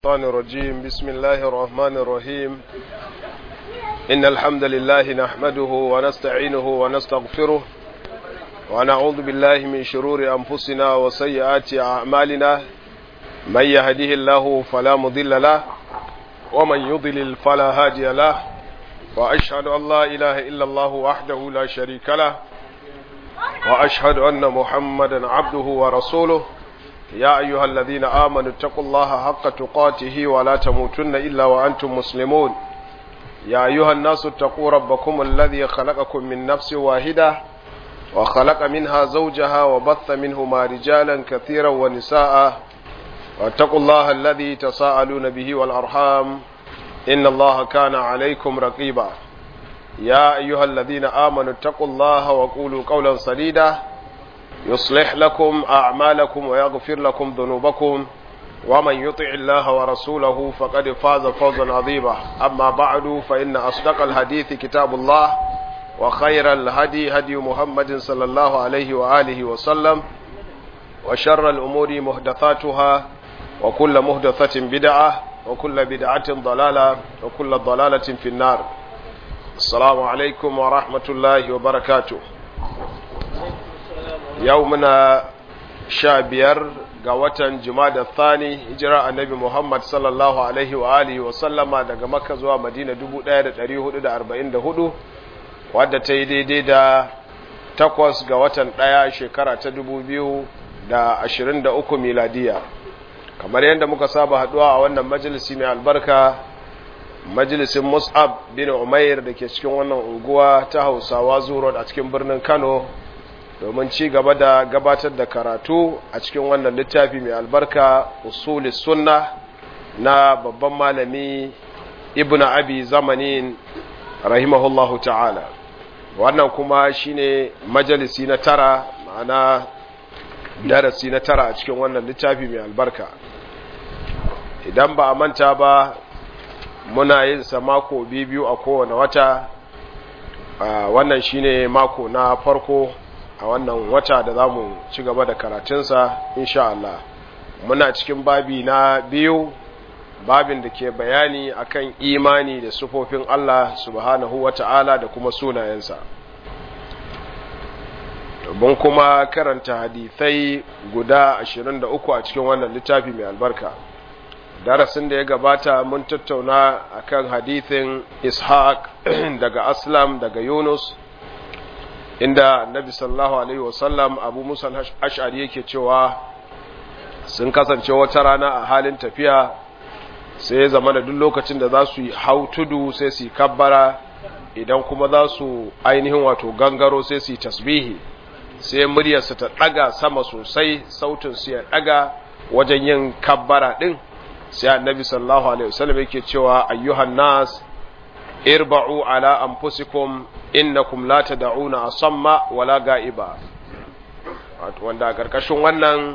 الشيطان الرجيم بسم الله الرحمن الرحيم إن الحمد لله نحمده ونستعينه ونستغفره ونعوذ بالله من شرور أنفسنا وسيئات أعمالنا من يهده الله فلا مضل له ومن يضلل فلا هادي له وأشهد أن لا إله إلا الله وحده لا شريك له وأشهد أن محمدا عبده ورسوله يا أيها الذين آمنوا اتقوا الله حق تقاته ولا تموتن إلا وأنتم مسلمون يا أيها الناس اتقوا ربكم الذي خلقكم من نفس واحدة وخلق منها زوجها وبث منهما رجالا كثيرا ونساء واتقوا الله الذي تساءلون به والأرحام إن الله كان عليكم رقيبا يا أيها الذين آمنوا اتقوا الله وقولوا قولا سديدا يصلح لكم أعمالكم ويغفر لكم ذنوبكم ومن يطع الله ورسوله فقد فاز فوزا عظيما أما بعد فإن أصدق الحديث كتاب الله وخير الهدي هدي محمد صلى الله عليه وآله وسلم وشر الأمور محدثاتها وكل محدثة بدعة وكل بدعة ضلالة وكل ضلالة في النار السلام عليكم ورحمة الله وبركاته yau muna sha biyar ga watan jumada thani hijira annabi muhammad sallallahu alaihi wa alihi wa sallama daga makka zuwa madina 1444 wadda ta yi daidai da takwas ga watan ɗaya shekara ta 2023 miladiya kamar yadda muka saba haduwa a wannan majalisi mai albarka majalisin mus'ab bin umair da ke cikin wannan unguwa ta hausawa zuwa a cikin birnin kano domin ci gaba da gabatar da karatu a cikin wannan littafi mai albarka usulis sunna na babban malami ibn abi zamanin rahimahullahu ta'ala wannan kuma shine majalisi na tara ma'ana darasi na tara a cikin wannan littafi mai albarka idan ba a manta ba muna yin sa mako biyu a kowane wata wannan shine mako na farko a wannan wata da za mu ci gaba da karatunsa insha Allah muna cikin babi na biyu babin da ke bayani akan imani da sufofin Allah subhanahu wa ta'ala da kuma sunayensa mun kuma karanta hadithai guda 23 a cikin wannan littafi mai albarka darasin da ya gabata mun tattauna akan hadithin ishaq daga aslam daga yunus inda nabi sallallahu alaihi wasallam abu musa ash'ari yake cewa sun kasance wata rana a halin tafiya sai ya zama da duk lokacin da za su yi hau tudu sai su yi kabbara idan kuma za su ainihin wato gangaro sai su yi tasbihi sai muryarsa ta daga sama sosai sautin su ya daga wajen yin kabbara din sai annabi sallallahu alaihi wasallam yake cewa ayyuhan nas irba'u ala anfusikum innakum la tad'una asamma wala ga'iba wanda a karkashin wannan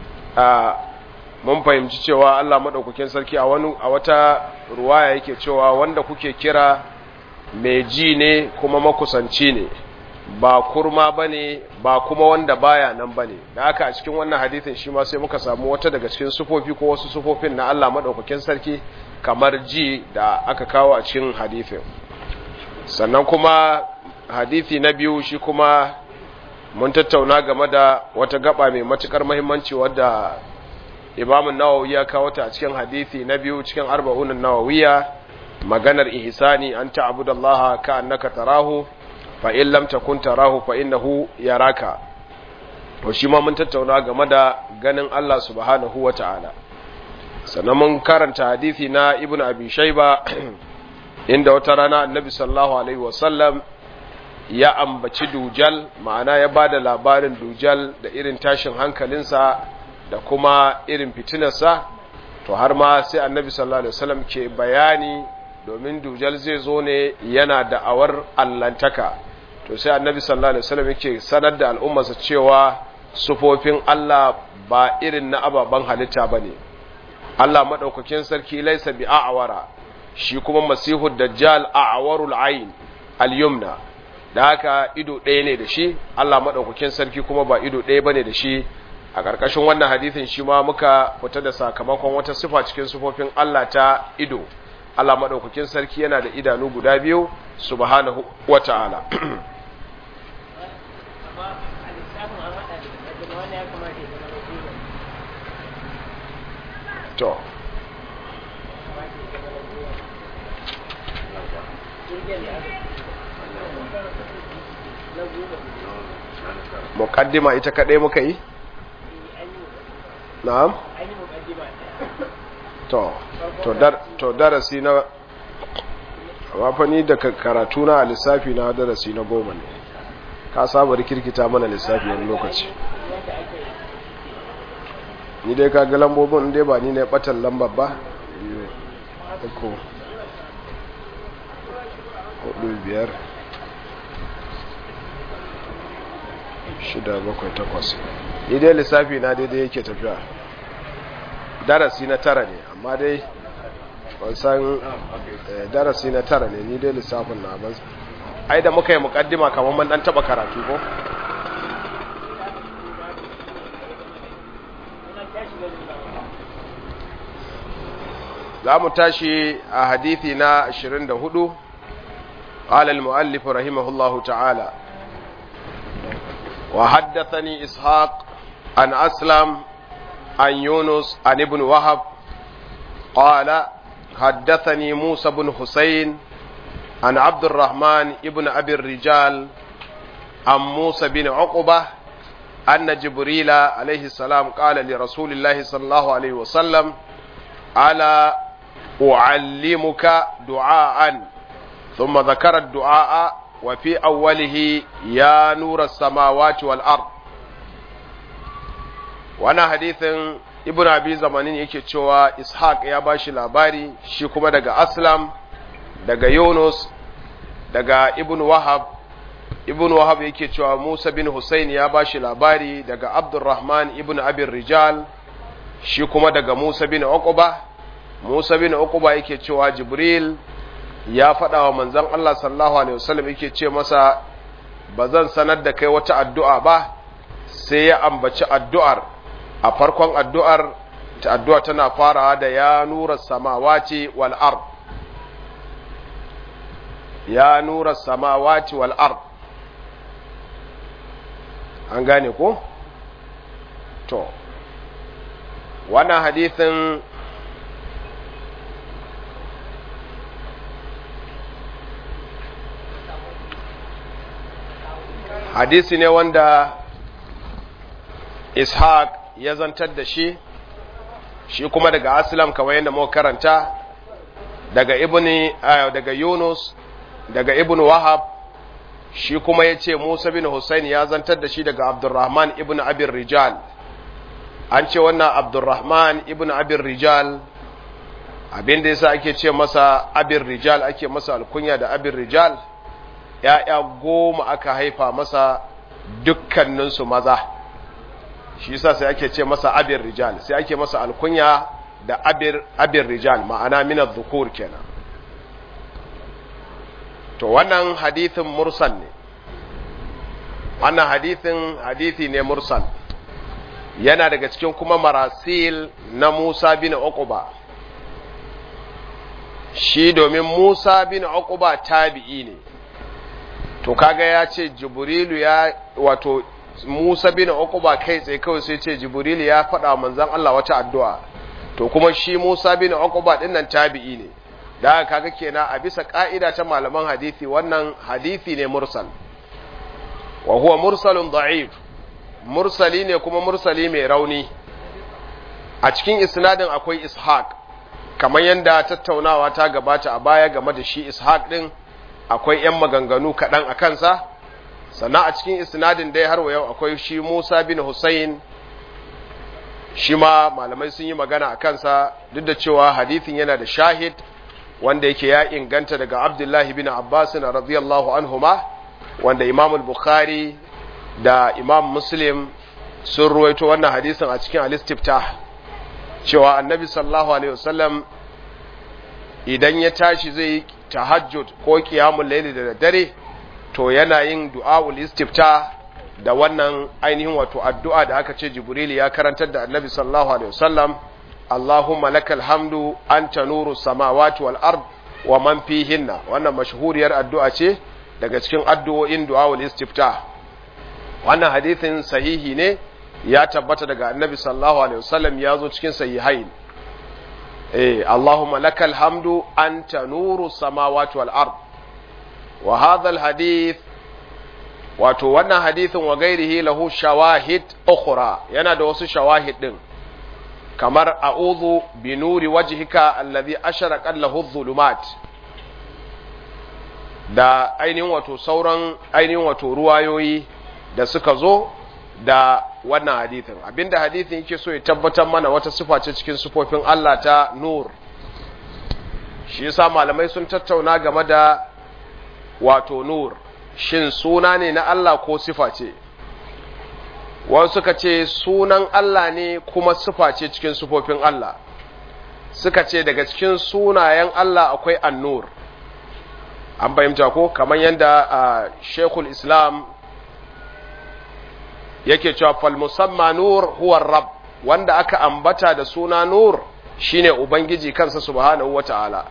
mun fahimci cewa Allah madaukakin sarki a wani a wata ruwaya yake cewa wanda kuke kira mai ji ne kuma makusanci ne ba kurma bane ba kuma wanda baya nan bane da haka a cikin wannan hadisin shi ma sai muka samu wata daga cikin sufofi ko wasu sufofin na Allah madaukakin sarki kamar ji da aka kawo a cikin hadithin sannan kuma hadithi na biyu shi kuma mun tattauna game da wata gaba mai matukar mahimmanci wadda imamun nawawi ya kawo ta a cikin hadithi na biyu cikin arba'unan nawawiya maganar ihsani an ta'budallaha ka annaka tarahu fa in lam takun tarahu fa innahu yaraka to shi ma mun tattauna game da ganin Allah subhanahu wata'ala sannan mun karanta hadithi na ibn abi shaiba inda wata rana annabi sallallahu alaihi wasallam ya ambaci dujal ma'ana ya ba da labarin dujal da irin tashin hankalinsa da kuma irin fitinarsa to har ma sai annabi sallallahu alaihi wasallam ke bayani domin dujal zai zo ne yana da'awar allantaka to sai annabi sallallahu alaihi wasallam yake sanar da al'ummarsa cewa sufofin Allah ba irin na ababen halitta bane Allah maɗaukakin sarki laisa bi a'awara shi kuma masihu dajjal a'awarul ayn al-yumna da haka ido ɗaya ne da shi Allah maɗaukakin sarki kuma ba ido ɗaya bane da shi a ƙarƙashin wannan hadithin shi ma muka fita da sakamakon wata sifa cikin sifofin Allah ta ido Allah maɗaukakin sarki yana da idanu guda biyu subhanahu wa ta'ala to muƙaddima ita kaɗai muka yi? na'am? to to darasi na wafani da karatu na lissafi na darasi na goma ne ka saba rikirkita mana lissafi wani lokaci ni dai ka ga lambobin dai ba ni ne batan lambar ba uku hudu biyar shida bakwai takwas ni dai lissafi na daidai yake tafiya darasi na tara ne amma dai ban san darasi na tara ne ni dai lissafin na ban ai da muka yi mukaddima kamar man dan taba karatu ko za mu tashi a hadithi na 24 قال المؤلف رحمه الله تعالى وحدثني إسحاق عن أسلم عن يونس عن ابن وهب قال حدثني موسى بن حسين عن عبد الرحمن ابن أبي الرجال عن موسى بن عقبة أن جبريل عليه السلام قال لرسول الله صلى الله عليه وسلم ألا أعلمك دعاء ثم ذكر الدعاء وفي أوله يا نور السماوات والأرض وانا حديث ابن أبي زمانين yake cewa Ishaq ya bashi labari shi kuma daga Aslam daga Yunus daga Ibn Wahab Ibn Wahab yake cewa Musa bin Hussein ya bashi labari daga Abdurrahman ibn Abi Rijal shi kuma daga Musa bin Uqba Musa bin Uqba yake cewa Jibril ya faɗa wa manzon Allah sallallahu alaihi wasallam yake ce masa ba zan sanar da kai wata addu'a ba sai ya ambaci addu'ar a farkon addu'ar ta addu'a tana farawa da ya nura samawati wal ard ya nura samawati wal ard an gane ko to wannan hadithin hadisi ne wanda ishaq ya zantar da shi shi kuma daga aslam kamar yadda muka karanta daga ibni daga yunus daga ibn wahab shi kuma ya ce musa bin hussein ya zantar da shi daga abdurrahman ibn abin rijal an ce wannan abdurrahman ibn abin rijal abinda yasa ake ce masa abin rijal ake masa alkunya da abin rijal ‘ya'ya goma aka haifa masa dukkaninsu maza, shi yasa sai ake ce masa abin rijal, sai ake masa alkunya da abin rijal, ma'ana minar zukur kenan. To, wannan hadithin mursal ne, wannan hadithin hadithi ne mursal, yana daga cikin kuma marasil na Musa bin Uquba. Shi domin Musa bin Uquba tabi'i ne. to kaga ya ce jibrilu ya wato Musa bin Uqba kai tsaye kawai sai ce jibrilu ya faɗa manzon Allah wata addu'a to kuma shi Musa bin Uqba din nan tabi'i ne da kaga kenan a bisa ka'ida ta malaman hadisi wannan hadisi ne mursal wa huwa mursalun da'if mursali ne kuma mursali mai rauni a cikin isnadin akwai ishaq kamar yadda tattaunawa ta gabata a baya game da shi ishaq din akwai ‘yan maganganu kaɗan a kansa, sannan a cikin isnadin dai har wa yau akwai shi Musa bin Hussein, shi ma malamai sun yi magana a kansa duk da cewa hadithin yana da shahid wanda yake ya inganta daga Abdullahi bin Abbas na radiyallahu anhuma wanda Imam Bukhari da Imam Muslim sun ruwaito wannan hadisin a cikin al-istiftah cewa annabi sallallahu alaihi wasallam idan ya tashi zai yi tahajjud ko qiyamul layli da dare to yana yin du'aul istifta da wannan ainihin wato addu'a da aka ce jibril ya karantar da annabi sallallahu alaihi wasallam Allahumma lakal hamdu anta nuru samawati wal ard wa man fihinna wannan mashhuriyar addu'a ce daga cikin addu'o'in du'awul istiftah wannan hadithin sahihi ne ya tabbata daga annabi sallallahu alaihi wasallam ya zo cikin sahihain eh Allahumma lakal hamdu anta nuru samawati wal ard wa hadha al hadith wato wannan hadithin wa gairihi lahu shawahid ukhra yana da wasu shawahid din kamar a'udhu bi nuri wajhika alladhi asharaqat lahu adh-dhulumat da ainihin wato sauran ainihin wato ruwayoyi da suka zo da wannan hadithin abinda hadithin yake so ya tabbatar mana wata sifa ce cikin sifofin Allah ta nur shi yasa malamai sun tattauna game da wato nur shin suna ne na Allah ko sifa ce wasu suka ce sunan Allah ne kuma sifa ce cikin sifofin Allah suka ce daga cikin sunayen Allah akwai annur an fahimta ko kamar yadda uh, shekul islam yake cewa fal musamma nur huwa rab wanda aka ambata da suna nur shine ubangiji kansa subhanahu wata'ala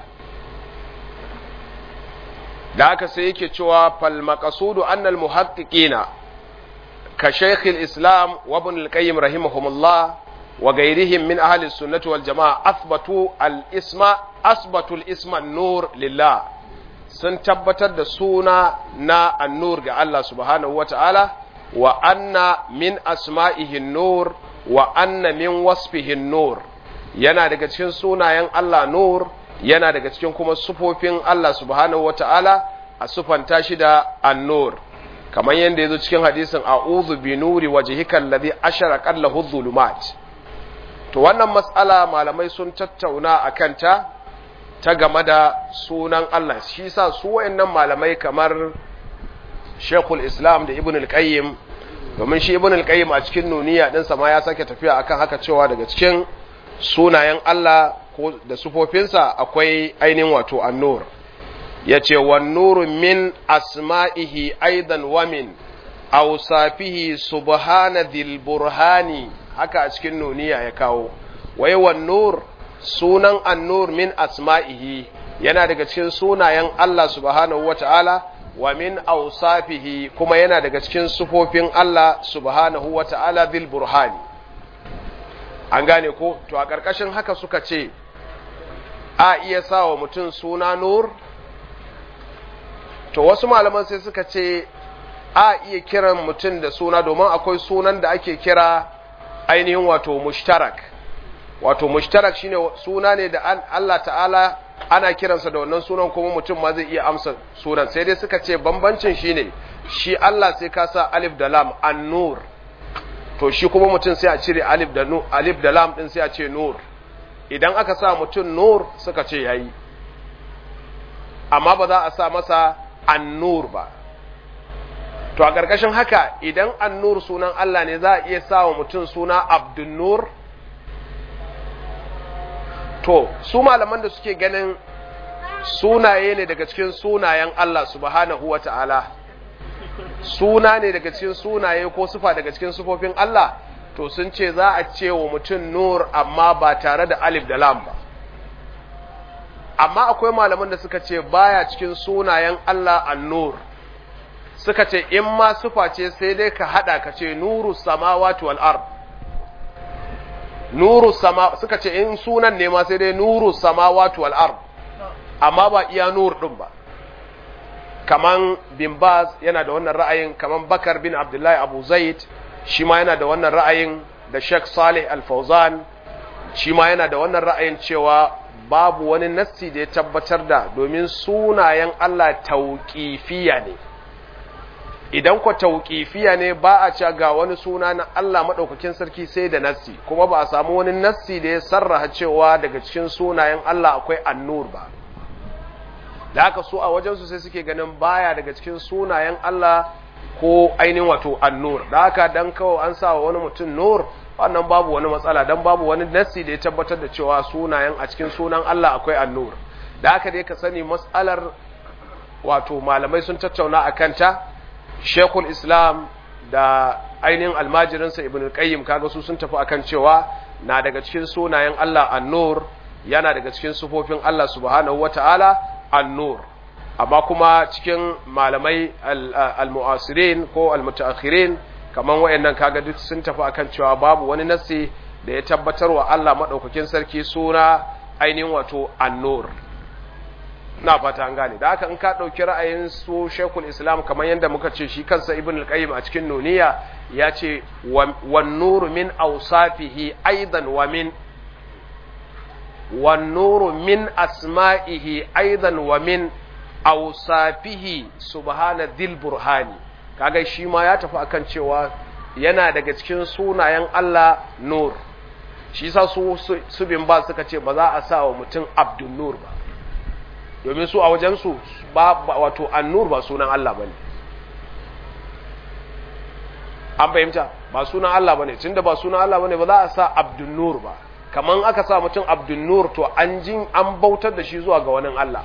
da haka sai yake cewa fal maqsudu annal muhaqqiqina ka shaykhil islam wa ibn al-qayyim rahimahumullah wa ghayrihim min ahli as-sunnah wal jamaa athbatu al-isma asbatu al-isma an-nur lillah sun tabbatar da suna na an-nur ga Allah subhanahu wata'ala wa anna min asma'ihi an-nur wa anna min wasfihi an-nur yana daga cikin sunayen Allah nur yana daga cikin kuma sufofin Allah subhanahu wata'ala a sufanta shi da annur kamar yadda yazo cikin hadisin a'udhu bi nuri wajhika alladhi asharaqat lahu dhulumat to wannan mas'ala malamai sun tattauna akan ta ta game da sunan Allah shi yasa su wayannan malamai kamar Sheikhul Islam da Ibn al-Qayyim domin shi Ibn al-Qayyim a cikin nuniya din sa ma ya sake tafiya akan haka cewa daga cikin sunayen Allah ko da sufofinsa akwai ainihin wato annur ya ce wannuru min asma'ihi aidan wamin ausafihi subhana dhil burhani haka a cikin nuniya ya kawo wai wannur sunan annur min asma'ihi yana daga cikin sunayen Allah subhanahu wata'ala wa min ausafihi kuma yana daga cikin sufofin Allah subhanahu wata'ala dhil burhani an gane ko to a ƙarƙashin haka suka ce a iya sa wa mutum suna nur to wasu malaman sai suka ce a iya kiran mutum da suna domin akwai sunan da ake kira ainihin wato mushtarak wato mushtarak shine suna ne da Allah ta'ala ana kiransa da wannan sunan kuma mutum ma zai iya amsa sunan sai dai suka ce bambancin shine shi Allah sai ka sa alif da lam an-nur to shi kuma mutum sai a cire alif da alif da lam din sai a ce nur idan aka sa mutum nur suka ce yayi amma ba za a sa masa annur ba to a ƙarƙashin haka idan annur sunan Allah ne za a iya sa wa mutum suna abdunnur to su malaman da suke ganin sunaye ne daga cikin sunayen Allah subhanahu wa ta'ala suna ne daga cikin sunaye ko sufa daga cikin sufofin Allah to sun ce za a ce wa mutum nur amma ba tare da alif da lam ba amma akwai malaman da suka ce baya cikin sunayen Allah an-nur suka ce in ma sufa ce sai dai ka hada ka ce nuru samawati wal ard nuru sama suka ce in sunan ne ma sai dai nuru samawati wal ard amma ba iya nur din ba kaman bin Baz yana da wannan ra'ayin kaman Bakar bin Abdullahi Abu Zaid shi ma yana da wannan ra'ayin da Sheikh Saleh Al-Fauzan shi ma yana da wannan ra'ayin cewa babu wani nassi da ya tabbatar da domin sunayen Allah tauƙifiya ne idan ko tauƙifiya ne ba a ce ga wani suna na Allah maɗaukakin sarki sai da nassi kuma ba a samu wani nassi da ya sarraha cewa daga cikin sunayen Allah akwai annur ba da haka su a wajensu sai suke ganin baya daga cikin sunayen Allah ko ainihin wato annur da haka dan kawai an sa wa wani mutum nur wannan babu wani matsala dan babu wani nassi da ya tabbatar da cewa sunayen a cikin sunan Allah akwai annur da haka dai ka sani matsalar wato malamai sun tattauna a kanta Sheikhul Islam da ainihin almajirinsa ibn al-qayyim kaga su sun tafi akan cewa na daga cikin sunayen Allah an-nur yana daga cikin sufofin Allah subhanahu wata'ala an-nur amma kuma cikin malamai al-mu'asirin ko al-mutaakhirin kaman wayannan kaga duk sun tafi akan cewa babu wani nasi da ya tabbatar wa Allah madaukakin sarki suna ainihin wato an-nur na fata an gane da haka in ka ɗauki ra'ayin su shekul islam kamar yadda muka ce shi kansa ibn al-qayyim a cikin nuniya ya ce wan nuru min awsafihi aidan wa min wan nuru min asma'ihi aidan wa min awsafihi subhana dhil burhani kaga shi ma ya tafi akan cewa yana daga cikin sunayen Allah nur shi sa su su bin ba suka ce ba za a sa wa mutum abdun nur ba domin su a wajensu ba wato annur ba sunan Allah bane an fahimta ba sunan Allah bane tunda ba sunan Allah bane ba za a sa abdun nur ba kaman aka sa mutum abdun nur to an jin an bautar da shi zuwa ga wani Allah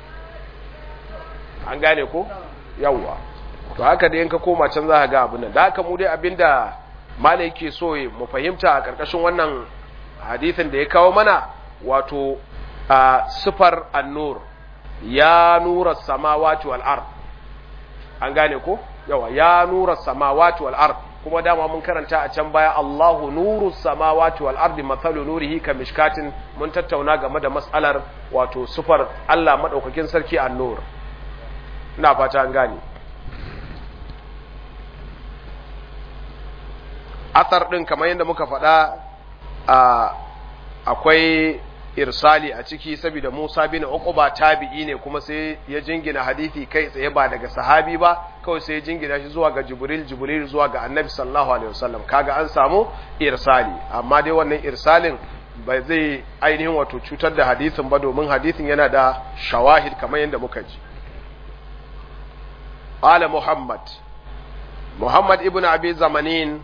an gane ko yawwa to haka da yanka koma can za ka ga abin nan da haka mu dai abinda malai yake so mu fahimta a karkashin wannan hadisin da ya kawo mana wato a sifar annur ya nura samawati wal ard an gane ko yawa ya nura samawati wal ard kuma dama mun karanta a can baya Allahu nuru samawati wal ardi mathalu nurihi ka mishkatin mun tattauna game da mas'alar wato sufar Allah madaukakin sarki an-nur ina fata an gane athar din kamar yadda muka faɗa akwai irsali a ciki saboda Musa bin Uqba tabi'i ne kuma sai ya jingina hadisi kai tsaye ba daga sahabi ba kawai sai ya jingina shi zuwa ga Jibril Jibril zuwa ga Annabi sallallahu alaihi wasallam kaga an samu irsali amma dai wannan irsalin bai zai ainihin wato cutar da hadisin ba domin hadisin yana da shawahid kamar yadda muka ji qala Muhammad Muhammad ibn Abi Zamanin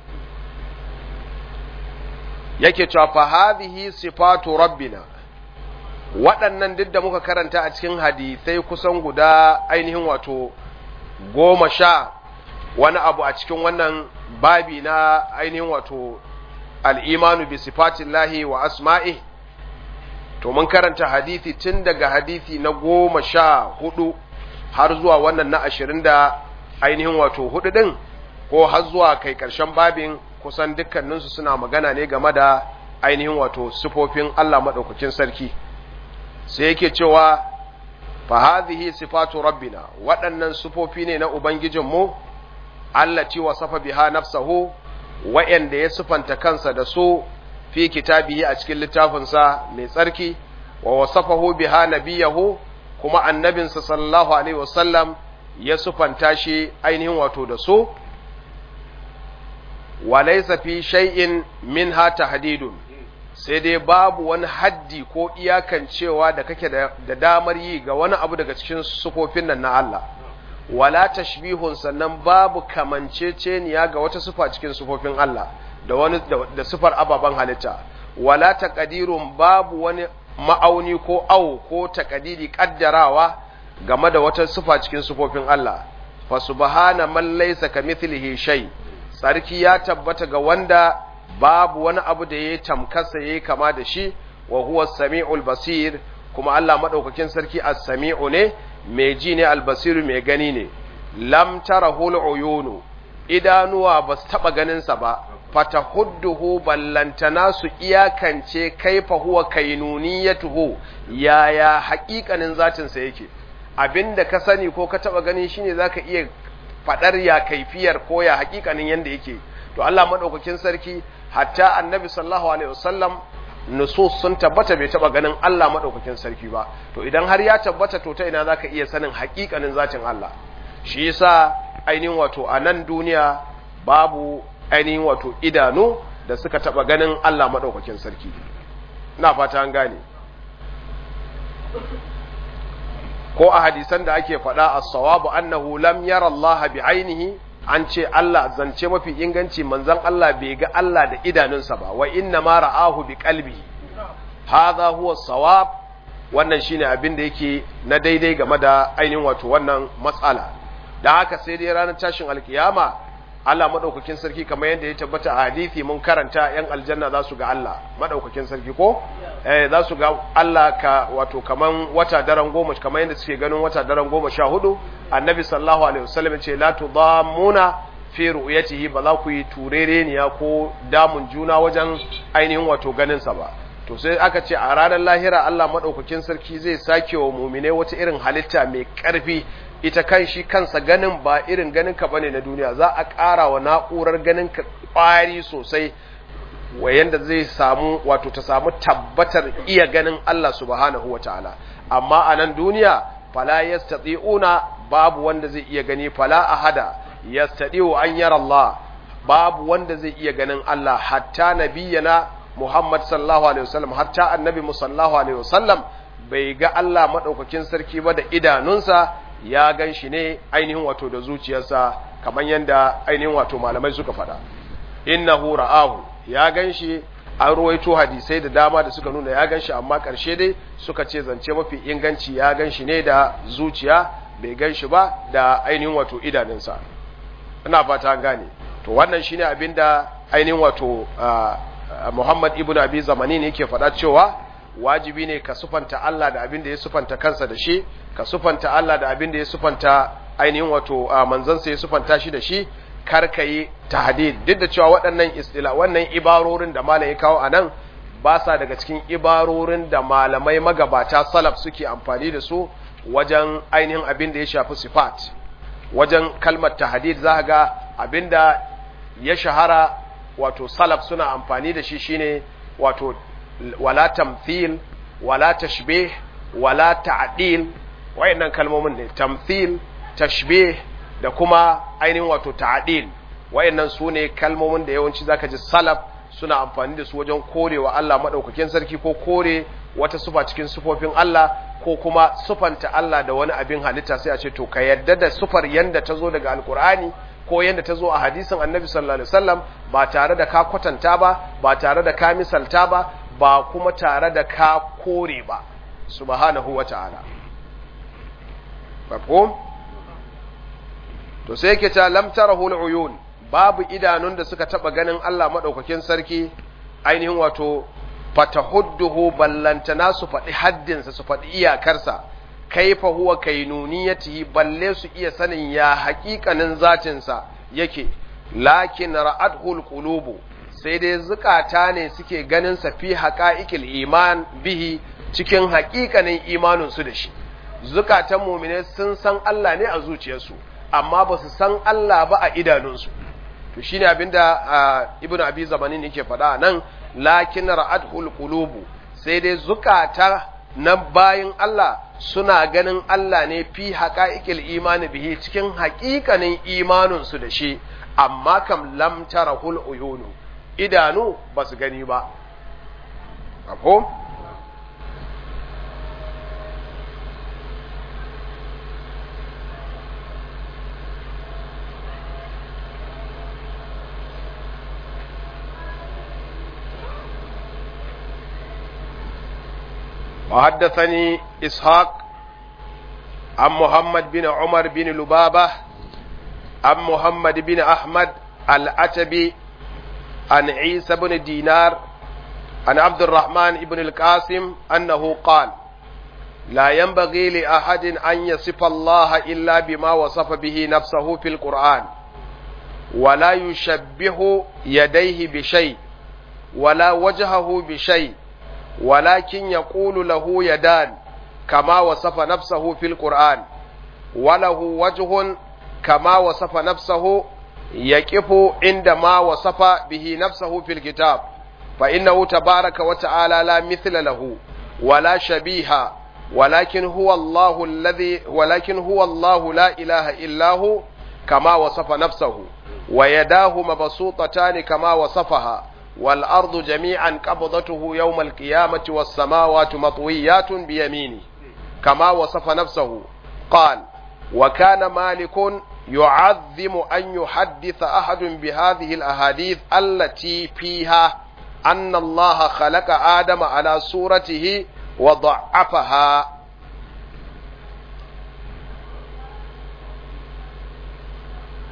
yake cewa fa hadhihi sifatu rabbina waɗannan duk da muka karanta a cikin hadisai kusan guda ainihin wato goma sha wani abu a cikin wannan babi na ainihin wato al'imanu bi sifatillahi wa asma'i to mun karanta hadisi tun daga hadisi na goma sha hudu har zuwa wannan na ashirin da ainihin wato hudu ɗin ko har zuwa kai ƙarshen babin kusan dukkaninsu suna magana ne game da ainihin wato sifofin Allah maɗaukakin sarki sai yake cewa fa hadhihi sifatu rabbina waɗannan sifofi ne na ubangijinmu allati wasafa biha nafsahu wa'anda ya sifanta kansa da su fi kitabihi a cikin littafinsa mai tsarki wa wasafahu biha nabiyahu kuma annabinsa sallallahu alaihi wasallam ya sifanta shi ainihin wato da su walaisa fi shay'in minha tahdidun sai dai babu wani haddi ko iyakancewa da kake da damar yi ga wani abu daga cikin sufofin nan na Allah wala tashbihun sannan babu kamanceceniya ga wata sufa cikin sufofin Allah da wani da sufar ababan halitta wala taqdirun babu wani ma'auni ko au ko taqdiri kaddarawa game da wata sufa cikin sufofin Allah fa subhana man laysa kamithlihi shay' tsarki ya tabbata ga wanda babu wani abu da ya tamkasa ya kama da shi wa huwa sami'ul basir kuma Allah madaukakin sarki as-sami'u ne mai ji ne al-basir mai gani ne lam tarahul uyunu idanuwa ba su taba ganin sa ba fatahudduhu ballantana su iyakance kaifa huwa kainuniyatuhu yaya haƙiƙanin zatin sa yake abinda ka sani ko ka taba gani shine zaka iya fadar ya kaifiyar ko ya hakikanin yanda yake to Allah madaukakin sarki hatta annabi sallallahu alaihi wasallam nusus sun tabbata bai taba ganin Allah madaukakin sarki ba to idan har ya tabbata to ta ina zaka iya sanin hakikanin zatin Allah shi yasa ainihin wato a nan duniya babu ainihin wato idanu da suka taba ganin Allah madaukakin sarki ina fata an gane ko a hadisan da ake faɗa a sawabu annahu lam yara Allah bi ainihi an ce Allah zance mafi inganci manzon Allah bai ga Allah da idanunsa ba wa inna ma ra'ahu bi qalbihi hadha huwa sawab wannan shine abin da yake na daidai game da ainihin wato wannan matsala dan haka sai dai ranar tashin alkiyama Allah madaukakin sarki kamar yadda ya tabbata a hadisi mun karanta yan aljanna za su ga Allah madaukakin sarki ko eh za su ga Allah ka wato kaman wata daren goma kamar yadda suke ganin wata daren goma sha hudu annabi sallallahu alaihi wasallam ce la tudamuna fi ru'yatihi ba za ku yi turereniya ko damun juna wajen ainihin wato ganin sa ba to sai aka ce a ranar lahira Allah madaukakin sarki zai sake wa mu'mine wata irin halitta mai karfi ita kan shi kansa ganin ba irin ganin ka bane na duniya za a ƙara wa na'urar ganin ka ƙwari sosai wayanda zai samu wato ta samu tabbatar iya ganin Allah subhanahu wataala amma a nan duniya fala yastati'una babu wanda zai iya gani fala ahada yastati'u an yara Allah babu wanda zai iya ganin Allah hatta nabiyana Muhammad sallallahu alaihi wasallam hatta annabi sallallahu alaihi wasallam bai ga Allah madaukakin sarki ba da idanunsa ya gan shi ne ainihin wato da zuciyarsa kamar yadda ainihin wato malamai suka faɗa innahu ra'ahu ya gan shi an ruwaito hadisai da dama da suka nuna ya gan shi amma ƙarshe dai suka ce zance mafi inganci ya gan shi ne da zuciya bai gan shi ba da ainihin wato idanunsa ina fata an gane to wannan shine abin da ainihin wato Muhammad ibn Abi Zamani ne yake faɗa cewa wajibi ne ka sufanta Allah da abin da ya sufanta kansa da shi ka sufanta Allah da abin da ya sufanta ainihin wato manzansa ya sufanta shi da shi kar ka yi tahdid duk da cewa waɗannan istila wannan ibarorin da malam ya kawo anan ba sa daga cikin ibarorin da malamai magabata salaf suke amfani da su wajen ainihin abin da ya shafi sifat wajen kalmar tahdid za ga abin da ya shahara wato salaf suna amfani da shi shine wato wala tamthil wala tashbih wala ta'dil wayannan kalmomin ne tamthil tashbih da kuma ainihin wato ta'dil wayannan sune kalmomin da yawanci zaka ji salaf suna amfani da su wajen korewa Allah madaukakin sarki ko kore wata sufa cikin sufofin Allah ko kuma sufanta Allah da wani abin halitta sai a ce to ka yadda da sufar yanda ta zo daga alkur'ani ko yanda ta zo a hadisin annabi sallallahu alaihi wasallam ba tare da ka kwatanta ba ba tare da ka misalta ba ba kuma tare da ka kore ba subhanahu wata'ala mafhum to sai yake ta lam tarahu al-uyun babu idanun da suka taba ganin Allah madaukakin sarki ainihin wato fatahudduhu ballantana su faɗi haddinsa su faɗi iyakarsa kaifa huwa kainuniyatihi balle su iya sanin ya haƙiƙanin zatinsa yake lakin ra'adhul qulubu sai dai zukata ne suke ganin sa fi haqa'iqil iman bihi cikin haƙiƙanin imanin su da shi zukatan mu'mine sun san Allah ne a zuciyarsu amma ba su san Allah ba a idanunsu to shine abinda ibnu abi zamanin yake faɗa nan lakin ra'adhul qulubu sai dai zukata na bayin Allah suna ganin Allah ne fi haqa'iqil imani bihi cikin haƙiƙanin imanin su da shi amma kam lam tarahul uyunu idanu ba su gani ba ko وحدثني إسحاق عن محمد بن عمر بن لبابة عن محمد بن أحمد العتبي عن عيسى بن دينار عن عبد الرحمن بن القاسم أنه قال لا ينبغي لأحد أن يصف الله إلا بما وصف به نفسه في القرآن ولا يشبه يديه بشيء ولا وجهه بشيء ولكن يقول له يدان كما وصف نفسه في القرآن وله وجه كما وصف نفسه يقف عندما وصف به نفسه في الكتاب فإنه تبارك وتعالى لا مثل له ولا شبيه ولكن هو الله الذي ولكن هو الله لا إله إلا هو كما وصف نفسه ويداه مبسوطتان كما وصفها والأرض جميعا قبضته يوم القيامة والسماوات مطويات بيمينه كما وصف نفسه قال وكان مالك يعظم أن يحدث أحد بهذه الأحاديث التي فيها أن الله خلق آدم على صورته وضعفها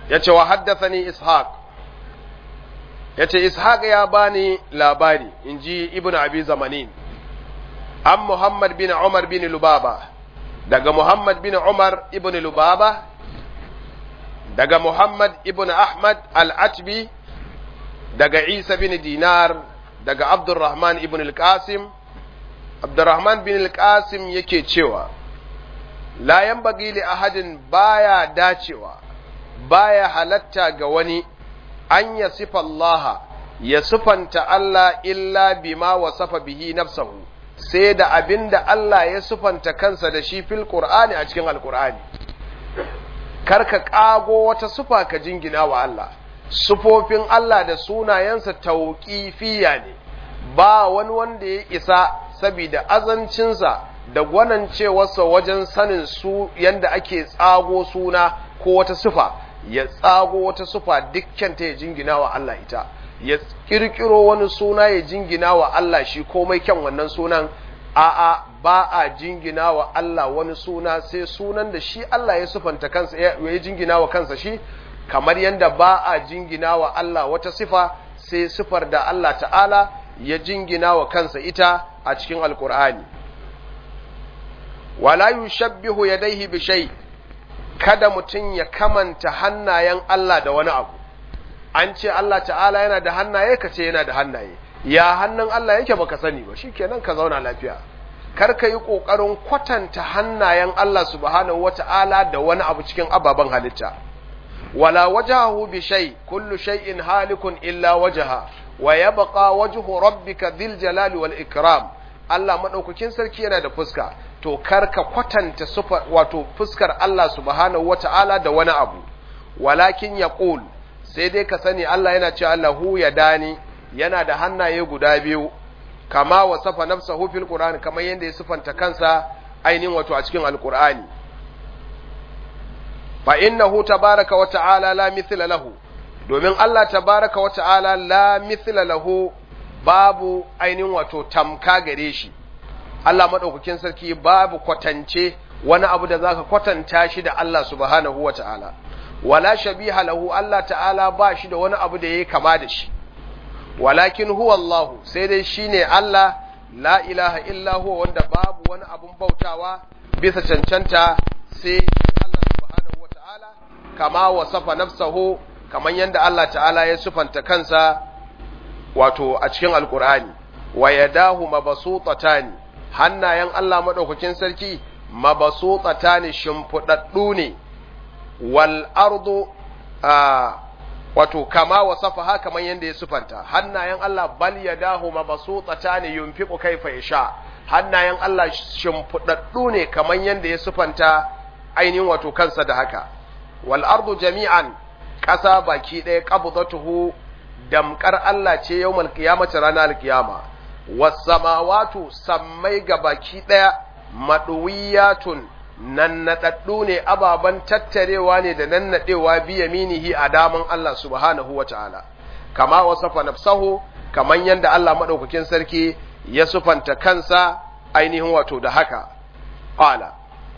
yace wa haddathani ishaq yace ishaq ya bani labari inji ibnu abi zamanin an muhammad bin umar bin lubaba daga muhammad bin umar ibn lubaba daga muhammad ibn ahmad al-atbi daga isa bin dinar daga abdurrahman ibn al-qasim abdurrahman bin al-qasim yake cewa la yanbaghi li ahadin baya dacewa baya halatta ga wani an ya sifa Allah ya sifanta Allah illa bima wasafa bihi nafsahu sai da abin da Allah ya sifanta kansa da shi fil Qur'ani a cikin Al-Qur'ani karka kago wata sufa ka jingina wa Allah sufofin Allah da sunayensa tauƙifiya ne ba wani wanda ya isa saboda azancinsa da gwanancewarsa wajen sanin su yanda ake tsago suna ko wata sufa ya tsago wata sufa dukkanta ya jingina wa Allah ita ya kirkiro wani suna ya jingina wa Allah shi komai kyan wannan sunan a'a ba a jingina wa Allah wani suna sai sunan da shi Allah ya sufanta kansa ya jingina wa kansa shi kamar yadda ba a jingina wa Allah wata sifa sai sifar da Allah ta'ala ya jingina wa kansa ita a cikin alkur'ani wala yushabbihu yadayhi bi shay kada mutum ya kamanta hannayen Allah da wani abu an ce Allah ta'ala yana da hannaye ka ce yana da hannaye ya hannun Allah yake baka sani ba shikenan ka zauna lafiya kar ka yi kokarin kwatanta hannayen Allah subhanahu wata'ala da wani abu cikin ababen halitta wala wajahu bi shay kullu shay'in halikun illa wajaha wa yabqa wajhu rabbika dhil jalali wal ikram Allah madaukakin sarki yana da fuska to kar ka kwatanta sufa wato fuskar Allah subhanahu wata'ala da wani abu walakin yaqul sai dai ka sani Allah yana cewa lahu ya dani yana da hannaye guda biyu kama wasafa nafsahu fil qur'ani kamar yanda ya sifanta kansa ainihin wato a cikin alqur'ani fa innahu tabaraka wa ta'ala la mithla lahu domin Allah tabaraka wa ta'ala la mithla lahu babu ainihin wato tamka gare shi Allah madaukakin sarki babu kwatance wani abu da zaka kwatanta shi da Allah subhanahu wa ta'ala wala shabiha lahu Allah ta'ala ba shi da wani abu da yayi kama da shi walakin huwa Allah sai dai shine Allah la ilaha illa huwa wanda babu wani abun bautawa bisa cancanta sai Allah subhanahu wata'ala kama wasafa nafsahu kaman yanda Allah ta'ala ya sufanta kansa wato a cikin alkur'ani wa yadahu mabsutatani hannayen Allah madaukakin sarki mabsutatani shimfudaddu ne wal ardu wato kama wasafa ha kaman yanda ya sufanta hannayen Allah bal yadahu mabsutatani yunfiqu kayfa yasha hannayen Allah shimfudaddu ne kaman yanda ya sufanta ainihin wato kansa da haka wal ardu jami'an ƙasa baki ɗaya qabdatuhu damkar Allah ce yawmal qiyamati ranar alkiyama was samawatu sammai ga baki ɗaya maduwiyatun nannadaddu ne ababan tattarewa ne da nannadewa bi yaminihi a daman Allah subhanahu wataala kama wasafa nafsahu kaman yanda Allah madaukakin sarki ya sufanta kansa ainihin wato da haka qala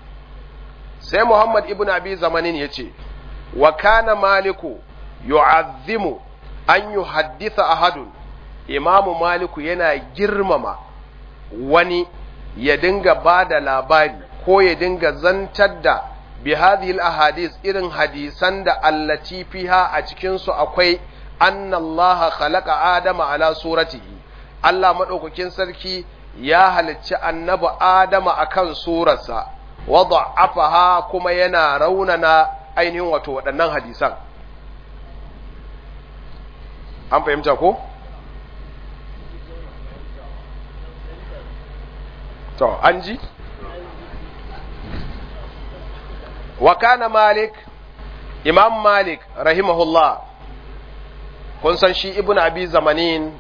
sai Muhammad ibn Abi Zamanin yace wa kana maliku yu'azzimu an yuhaddisa ahadun imamu maliku yana girmama wani ya dinga bada labari ko ya dinga zantar da bi hadhihi ahadis irin hadisan da allati fiha a cikin su akwai anna Allah khalaqa adama ala suratihi Allah madaukakin sarki ya halicci annabi adama akan surarsa wa da'afaha kuma yana raunana ainihin wato waɗannan hadisan an fahimta ko to an ji wa kana malik imam malik rahimahullah kun san shi ibn abi zamanin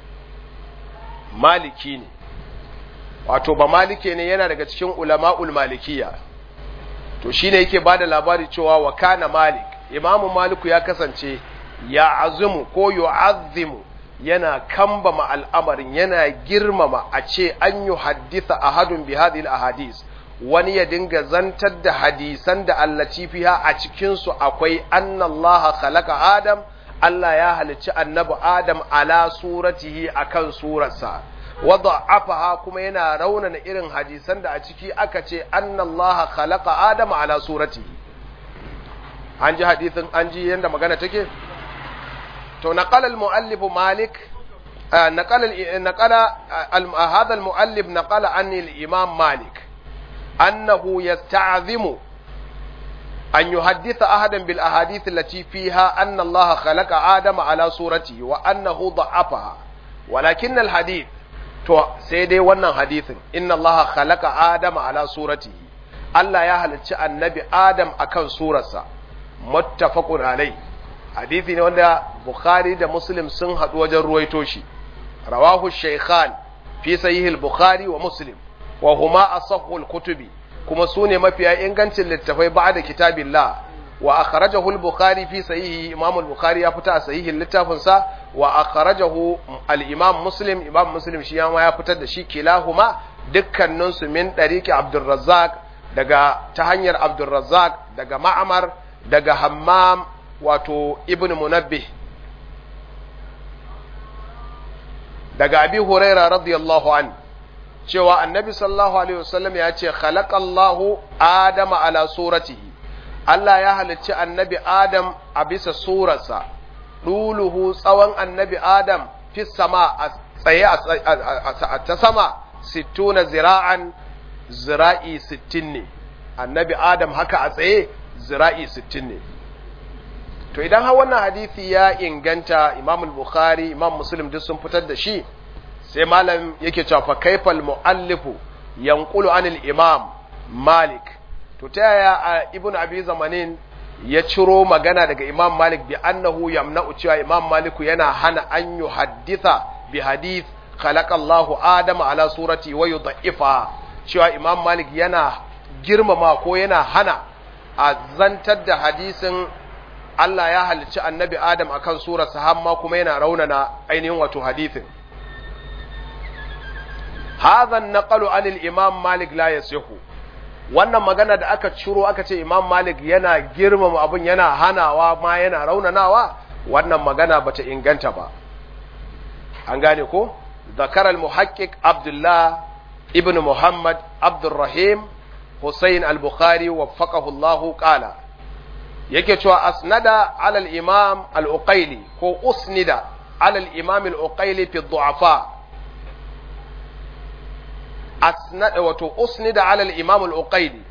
maliki ne wato ba malike ne yana daga cikin ulama'ul malikiya to shine yake bada labari cewa wa kana malik imamu maliku ya kasance ya azumu ko yu'azzimu yana kambama al'amarin yana girmama a ce an yi haddisa ahadun bi hadhihi ahadis wani ya dinga zantar da hadisan da allaci fiha a cikinsu akwai annallaha khalaqa adam Allah ya halicci annabi adam ala suratihi akan surarsa wadda afaha kuma yana raunana irin hadisan da a ciki aka ce annallaha khalaqa adam ala suratihi an ji hadisin an ji yanda magana take to naqala al-muallif malik نقل نقل هذا المؤلف نقل عن الإمام مالك أنه يستعظم أن يحدث أحدا بالأحاديث التي فيها أن الله خلق آدم على صورته وأنه ضعفها ولكن الحديث تو سيدي wannan hadithin inna Allah khalaqa Adam ala suratihi Allah ya halicci annabi Adam akan surarsa muttafaqun alai hadithi ne wanda Bukhari da Muslim sun haɗu wajen ruwaito shi رواه الشيخان في صحيح البخاري ومسلم وهما أصح الكتب كما سوني ما فيها إنغانت للتفاي بعد كتاب الله وأخرجه البخاري في صحيح إمام البخاري يفتح صحيح اللتافنسا وأخرجه الإمام مسلم إمام مسلم شيئا يفتح شي كلاهما دكا ننس من طريق عبد الرزاق daga ta hanyar Abdulrazzaq daga Ma'amar daga Hammam wato Ibn Munabbih daga abi huraira radiyallahu an cewa annabi sallallahu alaihi wasallam ya ce khalaqallahu adama ala suratihi Allah ya halicci annabi adam a bisa surarsa duluhu tsawon annabi adam fi sama a tsaye a ta sama sittuna zira'an zira'i sittin ne annabi adam haka a tsaye zira'i sittin ne to idan har wannan hadisi ya inganta imam bukhari imam muslim duk sun fitar da shi sai malam yake cewa fa kaifal muallifu yanqulu anil imam malik to ta yaya ibnu abi zamanin ya ciro magana daga imam malik bi annahu yamna'u cewa imam maliku yana hana an yuhadditha bi hadith khalaqa Allahu adama ala surati wa yudha'ifa cewa imam malik yana girmama ko yana hana a zantar da hadisin Allah ya halicci annabi Adam akan surarsa hamma kuma yana raunana ainihin wato hadithin. Hadha naqalu anil Imam Malik la yasihu. Wannan magana da aka ciro aka ce Imam Malik yana girmama abun yana hanawa ma yana raunanawa wannan magana bata inganta ba. An gane ko? Zakar al-Muhaqqiq Abdullah ibn Muhammad Abdurrahim Hussein al-Bukhari waffaqahu Allah qala yake cewa asnada alal imam al-uqaili ko usnida alal imam al-uqaili fi du'afa asnada wato usnida alal imam al-uqaili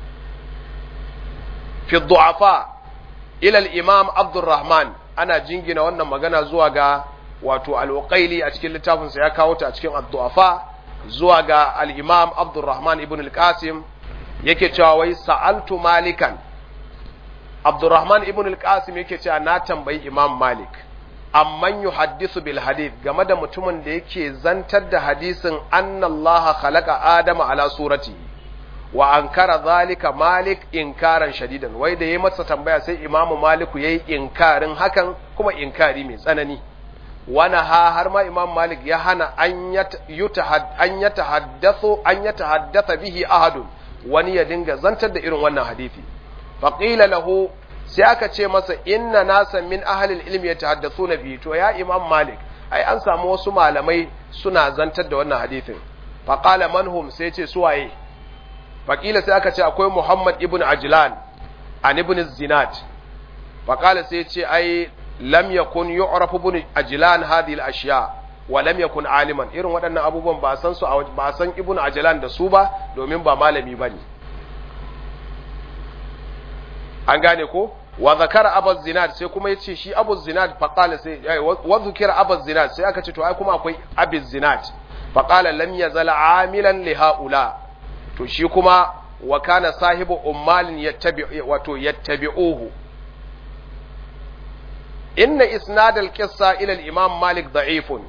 fi du'afa ila al-imam abdurrahman ana jingina wannan magana zuwa ga wato al-uqaili a cikin littafin sa ya kawo ta a cikin ad-du'afa zuwa ga al-imam abdurrahman ibn al-qasim yake cewa wai sa'altu malikan Abdurrahman ibn al-Qasim yake cewa na tambayi Imam Malik amman yuhaddisu bil hadith game da mutumin da yake zantar da hadisin annallaha khalaqa adama ala surati wa ankara zalika Malik inkaran shadidan wai da yayi masa tambaya sai Imam Malik yayi inkarin hakan kuma inkari mai tsanani wana ha har ma Imam Malik ya hana an yatahad an yatahaddathu an yatahaddatha bihi ahadun wani ya dinga zantar da irin wannan hadisi faƙila lahu sai aka ce masa inna nasan min ahalil ilmi ya tahaddathu na biyu to ya imam malik ai an samu wasu malamai suna zantar da wannan hadithin faƙala manhum sai ce suwaye faƙila sai aka ce akwai muhammad ibn ajlan an ibn zinat faƙala sai ce ai lam yakun yu'raf ibn ajlan hadhihi al-ashya wa lam yakun aliman irin waɗannan abubuwan ba san su ba san ibn ajlan da su ba domin ba malami bane an gane ko wa zakara abu zinad sai kuma yace shi abu zinad faqala sai wa zukira abu zinad sai aka ce to ai kuma akwai abu zinad faqala lam yazal amilan li haula to shi kuma wa kana sahibu ummalin yattabi wato yattabi'uhu inna isnad al-qissa ila al-imam malik da'ifun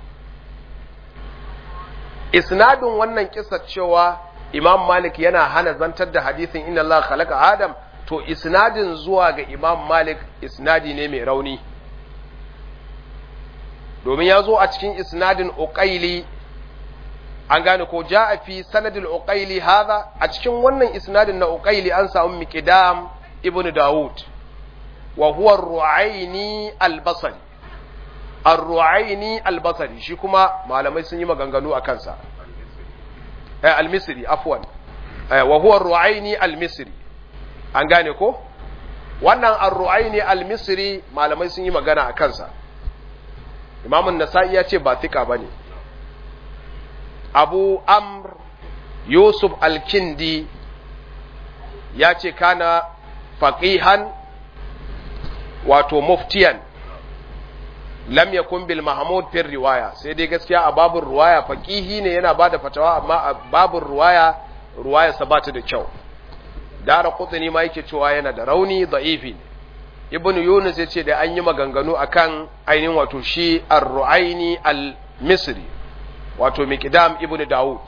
isnadun wannan kissa cewa imam malik yana hana zantar da hadisin inna Allah khalaqa adam to isnadin zuwa ga imam malik isnadi ne mai rauni domin ya zo a cikin isnadin uqaili an gane ko ja'a fi sanadil uqaili hadha a cikin wannan isnadin na uqaili an samu miqdam ibn daud wa huwa ar-ru'aini al-basri ar-ru'aini al-basri shi kuma malamai sun yi maganganu a kansa eh al-misri afwan eh wa huwa ar-ru'aini al-misri an gane ko wannan ar-ru'aini al-misri malamai sun yi magana a kansa imamun nasa'i ya ce ba thika bane abu amr yusuf al-kindi ya ce kana faqihan wato muftiyan lam yakun bil mahmud fi riwaya sai dai gaskiya a babun riwaya faqihi ne yana bada fatawa amma a babun riwaya riwaya sa bata da kyau dara qutni ma yake cewa yana da rauni da'ifi ibn yunus yace da an yi maganganu akan ainihin wato shi ar-ru'aini al-misri wato miqdam ibn daud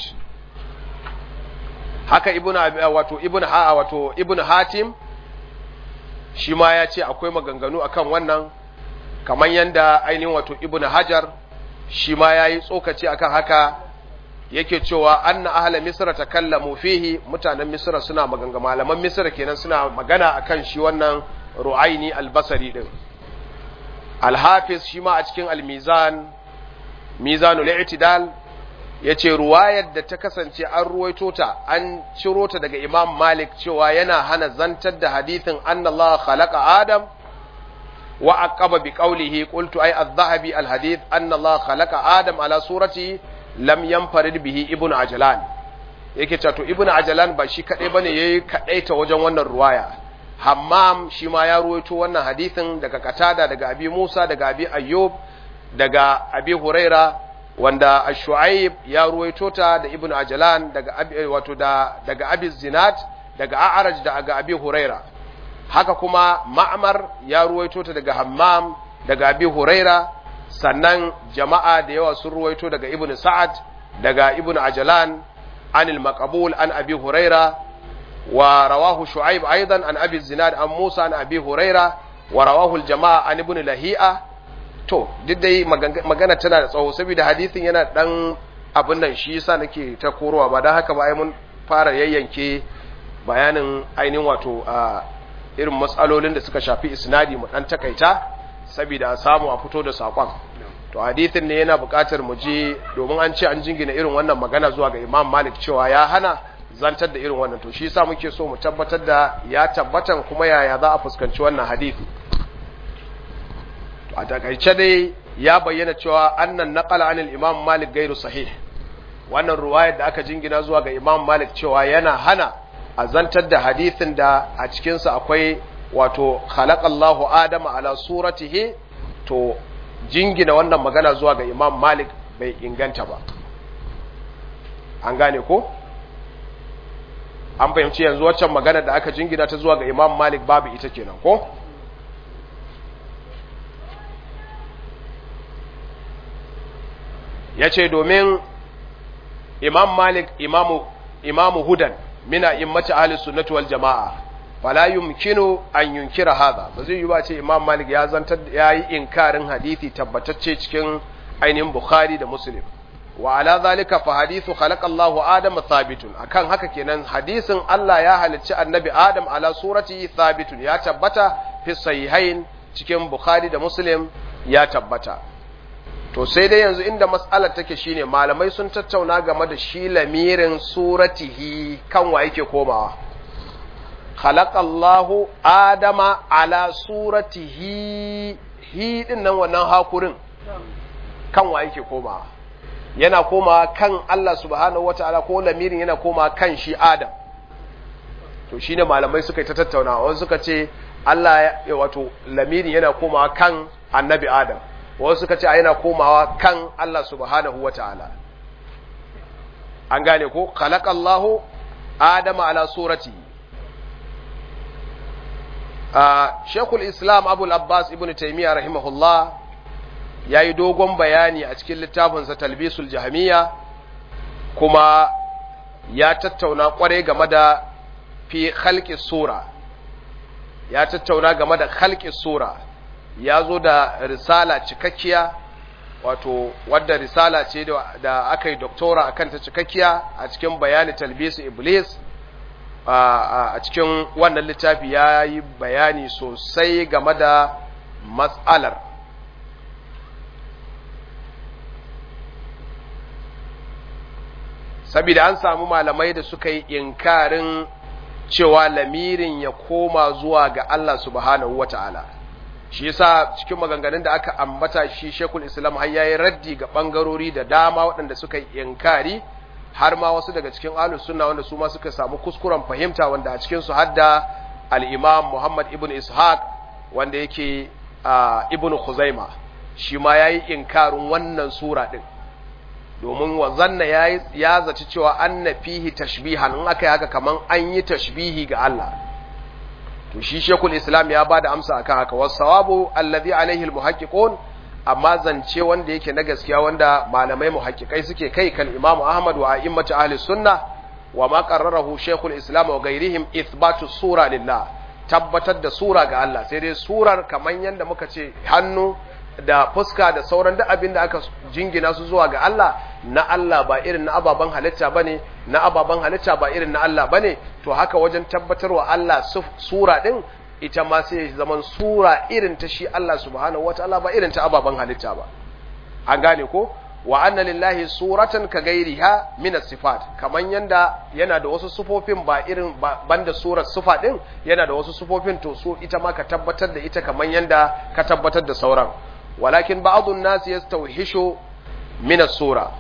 haka ibn wato ibn ha wato ibn hatim shi ma ya ce akwai maganganu akan wannan kamar yanda ainihin wato ibn hajar shi ma ya yi tsokaci akan haka yake cewa anna ahla misra takallamu fihi mutanen misra suna maganga malaman misra kenan suna magana akan shi wannan ru'aini albasari din alhafiz shi ma a cikin almizan mizanul i'tidal yace ruwayar da ta kasance an ruwaito ta an ciro ta daga imam malik cewa yana hana zantar da hadithin annallaha khalaqa adam wa aqaba bi qawlihi qultu ay adh-dhahabi al-hadith annallaha khalaqa adam ala surati lam yanfarid bihi ibnu ajlan yake cewa to ibnu ajlan ba shi kadai bane yayi kadaita wajen wannan ruwaya hammam shi ma ya ruwaito wannan hadithin daga katada daga abi musa daga abi ayyub daga abi huraira wanda ash-shu'aib ya ruwaito ta da ibnu ajlan daga abi wato da daga abi zinat daga a'raj daga abi huraira haka kuma ma'mar ya ruwaito ta daga hammam daga abi huraira sannan jama'a da yawa sun ruwaito daga ibnu sa'ad daga ibnu ajlan anil maqbul an abi huraira wa rawahu shu'aib aidan an abi zinad an musa an abi huraira wa rawahu al jama'a an ibnu lahi'a to duk dai magana tana da tsawo saboda hadisin yana dan abin nan shi yasa nake ta korowa ba dan haka ba ai mun fara yayyanke bayanin ainihin wato a irin matsalolin da suka shafi isnadi mu dan takaita saboda a samu a fito da sakon to hadisin ne yana buƙatar mu je domin an ce an jingina irin wannan magana zuwa ga Imam Malik cewa ya hana zantar da irin wannan to shi yasa muke so mu tabbatar da ya tabbatan kuma yaya za a fuskanci wannan hadisi a takaice dai ya bayyana cewa annan naqala anil imam malik gairu sahih wannan ruwayar da aka jingina zuwa ga imam malik cewa yana hana a zantar da hadisin da a cikinsa akwai wato khalaqallahu adama ala suratihi to jingina wannan magana zuwa ga imam malik bai inganta ba an gane ko an fahimci yanzu waccan magana da aka jingina ta zuwa ga imam malik babu ita kenan ko ya ce domin imam malik imamu, imamu hudan mina immati ahli sunnati wal jama'a fala yumkinu an yunkira hadha ba zai yi ba ce imam malik ya zantar ya yi inkarin hadisi tabbatacce cikin ainihin bukhari da muslim wa ala zalika fa hadithu khalaqa Allahu Adam thabitun akan haka kenan hadisin Allah ya halicci annabi Adam ala surati thabitun ya tabbata fi sahihain cikin bukhari da muslim ya tabbata to sai dai yanzu inda mas'alar take shine malamai sun tattauna game da shi lamirin suratihi kan wa yake komawa khalaqallahu adama ala suratihi hi din nan wannan hakurin kan wa yake komawa yana komawa kan Allah subhanahu wataala ko lamirin yana komawa kan shi adam to shine malamai suka yi ta tattauna wasu suka ce Allah ya wato lamirin yana komawa kan annabi adam wasu suka ce yana komawa kan Allah subhanahu wa ta'ala. An gane ko, khalaqallahu Adama ala surati. Shekul Islam Abul Abbas ibn Taymiyyah rahimahullah ya yi dogon bayani a cikin littafinsa Talbisul Jahmiya kuma ya tattauna kwarai game da fi khalqi sura. Ya tattauna game da khalqi sura. ya zo da risala cikakkiya wato wadda risala ce da aka yi doktora akan ta cikakkiya a cikin bayani talbisu iblis a cikin wannan littafi ya yi bayani sosai game da matsalar saboda an samu malamai da suka yi inkarin cewa lamirin ya koma zuwa ga Allah subhanahu wa ta'ala shi yasa cikin maganganun da aka ambata shi shekul islam har yayi raddi ga bangarori da dama waɗanda suka yi inkari har ma wasu daga cikin ahlus sunna wanda su ma suka samu kuskuren fahimta wanda a cikin su hadda al-imam Muhammad ibn Ishaq wanda yake ibn Khuzaima shi ma yayi inkarin wannan sura din domin wazanna yayi ya zaci cewa anna fihi tashbihan in aka yi haka kaman an yi tashbihi ga Allah to shi shekul islam ya bada amsa akan haka wasawabu alladhi alaihi almuhaqqiqun amma zance wanda yake na gaskiya wanda malamai muhaqqiqai suke kai kan imam ahmad wa a'immatu ahli sunna wa ma qarrarahu shekul islam wa ghairihim ithbatu sura lillah tabbatar da sura ga Allah sai dai surar kaman yanda muka ce hannu da fuska da sauran duk abin da aka jingina su zuwa ga Allah na Allah ba irin na ababen halitta bane na ababen halitta ba irin na Allah bane to haka wajen tabbatarwa Allah sura din ita ma sai zaman sura irin ta shi Allah subhanahu wataala ba irin ta ababen halitta ba an gane ko wa anna lillahi suratan ka gairiha min sifat kaman yanda yana da wasu sufofin ba irin banda surar sufa din yana da wasu sufofin to su ita ma ka tabbatar da ita kaman yanda ka tabbatar da sauran ولكن بعض الناس يستوحش من السورة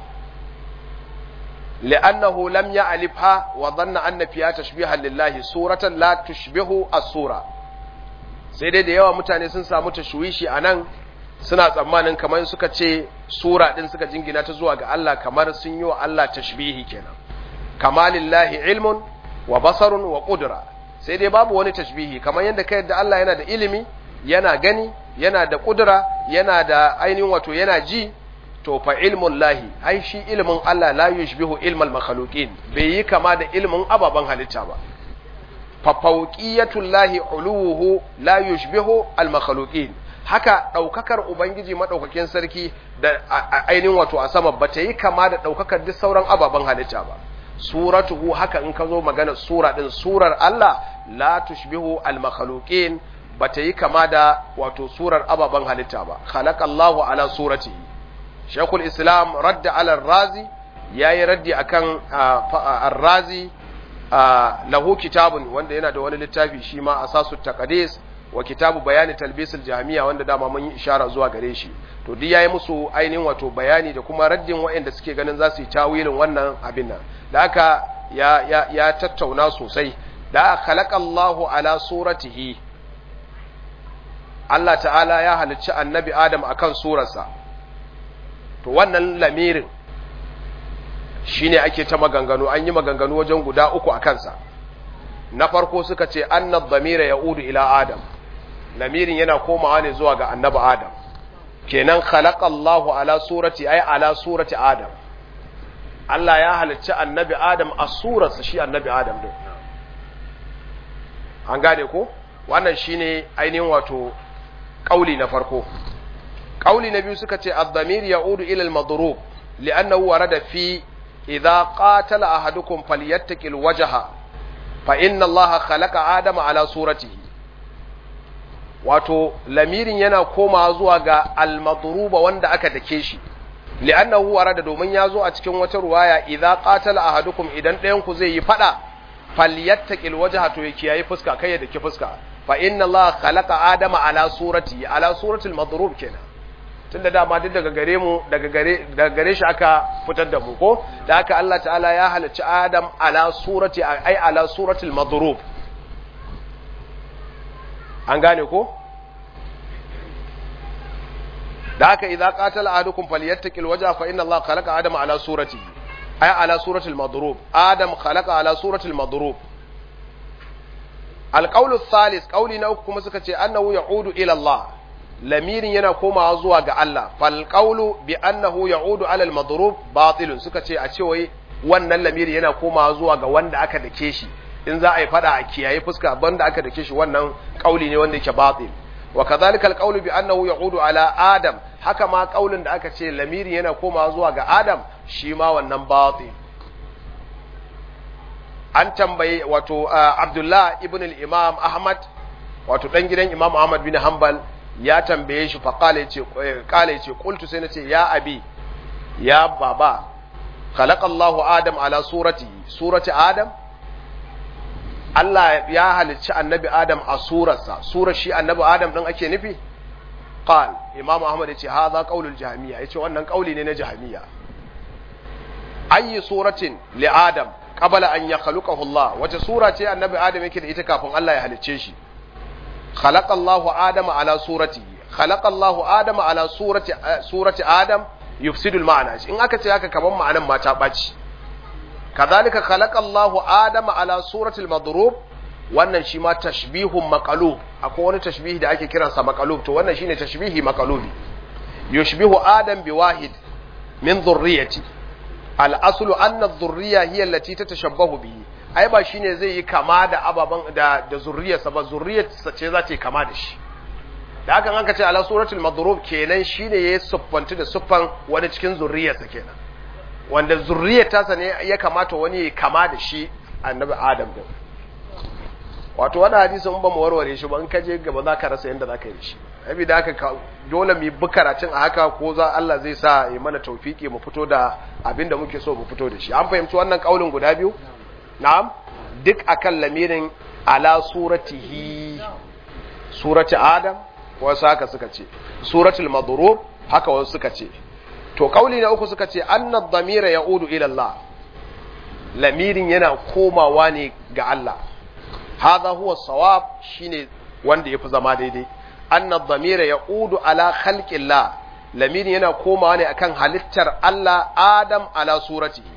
لأنه لم يعلفها وظن أن فيها تشبيها لله سورة لا تشبه السورة sai dai da yawa mutane sun samu tashwishi a nan suna tsammanin kamar suka ce sura ɗin suka jingina ta zuwa ga Allah kamar sun yi wa Allah tashbihi kenan kamalillahi ilmun wa basarun wa ƙudura sai dai babu wani tashbihi kamar yadda ka yadda Allah yana da ilimi yana gani yana da kudura yana da ainihin wato yana ji to fa ilmun lahi ai shi ilmin Allah la yushbihu ilmal makhluqin bai yi kama da ilmin ababan halitta ba fa fawqiyatul lahi uluhu la yushbihu al makhluqin haka daukakar ubangiji madaukakin sarki da ainihin wato a sama bata yi kama da daukakar duk sauran ababan halitta ba suratuhu haka in ka zo magana sura din surar Allah la tushbihu al makhluqin bata yi kama da wato surar ababen halitta ba khalaqallahu ala surati shaykhul islam radda ala razi yayi raddi akan ar-razi lahu kitabun wanda yana da wani littafi shi ma asasu taqdis wa kitabu bayani talbisul jami'a wanda dama mun yi ishara zuwa gare shi to duk yayi musu ainihin wato bayani da kuma raddin waɗanda suke ganin za su yi tawilin wannan abin nan da haka ya ya ya tattauna sosai da khalaqallahu ala suratihi Allah ta'ala ya halicci annabi Adam a kan surarsa, to wannan lamirin shi ne ake ta maganganu, an yi maganganu wajen guda uku a kansa. Na farko suka ce, annab zamira ya udu ila Adam, lamirin yana komawa ne zuwa ga annabi Adam, kenan khalaqallahu ala surati ai ala surati Adam. Allah ya halicci annabi Adam a surarsa shi annabi Adam din. An gane ko? Wannan shine ainihin wato ƙauli na farko ƙauli na biyu suka ce ad-damir ya'udu ila al-madrub li'annahu warada fi idza qatala ahadukum falyattaqi al-wajha fa inna allaha khalaqa adama ala suratihi wato lamirin yana komawa zuwa ga al-madruba wanda aka dake shi li'annahu warada domin ya zo a cikin wata ruwaya idza qatala ahadukum idan ɗayan ku zai yi fada falyattaqi al-wajha to ya kiyaye fuska kai ya dake fuska fa inna Allah khalaqa adama ala surati ala suratul madrub kenan tunda dama duk daga gare mu daga gare daga gare shi aka fitar da mu ko da haka Allah ta'ala ya halicci Adam ala surati ai ala suratul madrub an gane ko da haka idza qatala ahadukum falyattaqil wajha fa inna Allah khalaqa adama ala surati ai ala suratul madrub adam khalaqa ala suratul madrub alƙaulu thalis ƙauli na uku kuma suka ce annahu ya'udu ila Allah lamirin yana komawa zuwa ga Allah fal qawlu bi annahu ya'udu ala al madrub batilun suka ce a ce wai wannan lamirin yana komawa zuwa ga wanda aka dake shi in za a yi fada a kiyaye fuska banda aka dake shi wannan ƙauli ne wanda yake batil wa kadhalika alqawlu bi annahu ya'udu ala adam haka ma kaulin da aka ce lamiri yana komawa zuwa ga adam shi ma wannan batil an tambaye wato abdullah ibn al-imam ahmad wato dan gidan imam ahmad bin hanbal ya tambaye shi fa qala yace qala yace qultu sai nace ya abi ya baba khalaqa Allahu adam ala surati surati adam Allah ya halicci annabi adam a surarsa surar shi annabi adam din ake nufi qal imam ahmad yace hadha qaulul jahmiya yace wannan kauli ne na jahmiya ayi suratin li adam qabla an yakhluqahu Allah wace sura ce annabi adam yake da ita kafin Allah ya halicce shi khalaqa Allahu adama ala suratihi khalaqa Allahu adama ala surati surati adam yufsidu al-ma'na in aka ce haka kaman ma'anan ma ta baci kadhalika khalaqa Allahu adama ala surati al-madrub wannan shi ma tashbihun maqalub akwai wani tashbihi da ake kiransa maqalub to wannan shine tashbihi maqalubi yushbihu adam bi wahid min dhurriyyati al-aslu anna adh-dhurriyya hiya allati tatashabbahu bihi ai ba shine zai yi kama da ababan da da zurriyarsa ba zurriyarsa ce za ta yi kama da shi da hakan aka ce ala suratul madrub kenan shine yayi siffantu da siffan wani cikin zurriyarsa kenan wanda zurriyar tasa ne ya kamata wani ya kama da shi annabi adam din wato wani hadisin ba mu warware shi ba in ka je gaba za ka rasa yadda za ka yi shi abi da haka dole mu bi karatun a haka ko za Allah zai sa ya mana taufiki mu fito da abin da muke so mu fito da shi an fahimci wannan kaulin guda biyu na'am duk akan lamirin ala suratihi surati adam wasu haka suka ce suratul madrub haka wasu suka ce to kauli na uku suka ce anna dhamira yaudu ila Allah lamirin yana komawa ne ga Allah hadha huwa sawab shine wanda yafi zama daidai anna dhamira yaudu ala khalqillah lamirin yana komawa ne akan halittar Allah Adam ala suratihi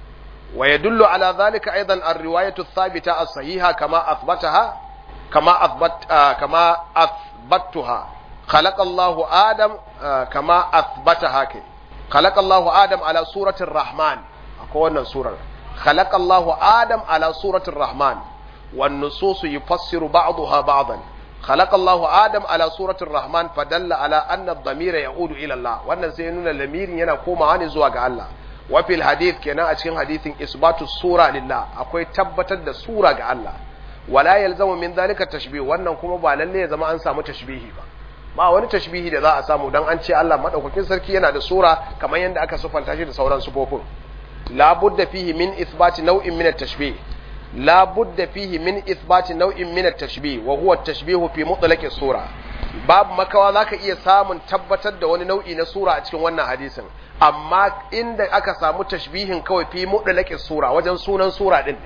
ويدل على ذلك أيضا الرواية الثابتة الصحيحة كما أثبتها كما أثبت آه كما أثبتها خلق الله آدم آه كما أثبتها كي خلق الله آدم على سورة الرحمن أقول سورة خلق الله آدم على سورة الرحمن والنصوص يفسر بعضها بعضا خلق الله آدم على سورة الرحمن فدل على أن الضمير يعود إلى الله وأن سينون الضمير ينقوم عن زواج الله وفي الحديث كنا أشكين حديث إثبات السورة لله أكوي تبتد السورة ga Allah ولا يلزم من ذلك التشبيه wannan kuma ba lalle ya zama an samu tashbihi ba ba wani tashbihi da za a samu dan an ce Allah madaukakin sarki yana da sura kamar yadda aka sufanta shi da sauran sufofin la budda fihi min ithbati naw'in min at-tashbih la budda fihi min ithbati naw'in min at-tashbih wa huwa at-tashbih fi mutlaqi sura babu makawa zaka iya samun tabbatar da wani nau'i na sura a cikin wannan hadisin amma inda aka samu tashbihin kawai fi mutlaqi sura wajen sunan sura din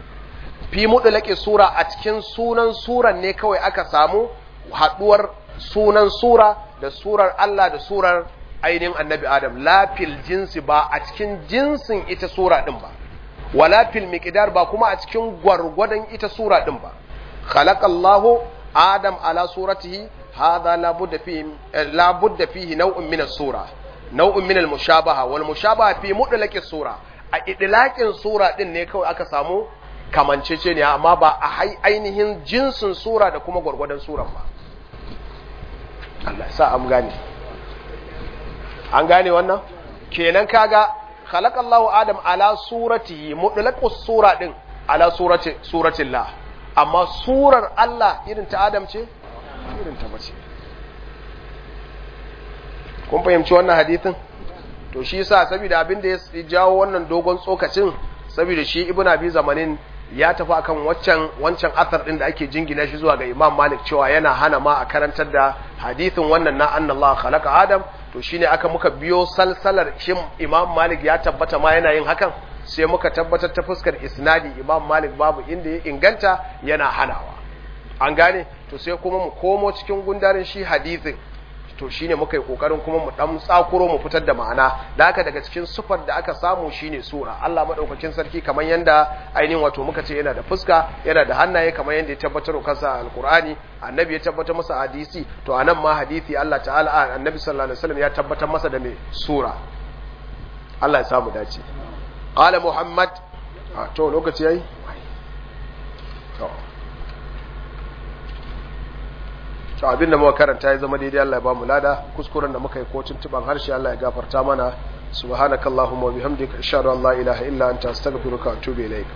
fi mutlaqi sura a cikin sunan suran ne kawai aka samu haduwar sunan sura da surar Allah da surar ainihin annabi Adam la fil jinsi ba a cikin jinsin ita sura din ba wala fil miqdar ba kuma a cikin gwargwadon ita sura din ba khalaqallahu adam ala suratihi hadha la budda fihi la budda fihi naw'un min as-sura naw'un min al-mushabaha wal mushabaha fi mutlaqi sura a idlaqin sura din ne kawai aka samu kamanceceniya amma ba a ainihin jinsin sura da kuma gwargwadon suran ba Allah sa am gane an gane wannan kenan kaga khalaqallahu adam ala suratihi mutlaqus sura din ala surati suratillah amma surar Allah irin ta Adam ce irin ta bace kun fahimci wannan hadithin to shi yasa saboda abin da ya jawo wannan dogon tsokacin saboda shi ibnu abi zamanin ya tafi akan waccan wancan athar din da ake jingina shi zuwa ga Imam Malik cewa yana hana ma a karantar da hadithin wannan na anna Allah khalaqa Adam to shine aka muka biyo salsalar shin Imam Malik ya tabbata ma yana yin hakan sai muka tabbatar ta fuskar isnadi Imam Malik babu inda ya inganta yana hanawa an gane to sai kuma mu komo cikin gundarin shi hadithin to shine muka yi kokarin kuma mu dan tsakuro mu fitar da ma'ana da haka daga cikin sufar da aka samu shine sura Allah madaukakin sarki kamar yanda ainihin wato muka ce yana da fuska yana da hannaye kamar yanda ya tabbatar kansa alqur'ani annabi ya tabbatar masa hadisi to anan ma hadisi Allah ta'ala annabi sallallahu alaihi wasallam ya tabbatar masa da me sura Allah ya samu dace qala muhammad to lokaci yayi to to abin da muka karanta ya zama daidai Allah ya ba mu lada kuskuren da muka yi ko tuntuban harshe Allah ya gafarta mana subhanakallahumma wa bihamdika ashhadu an la ilaha illa anta astaghfiruka wa atubu ilaik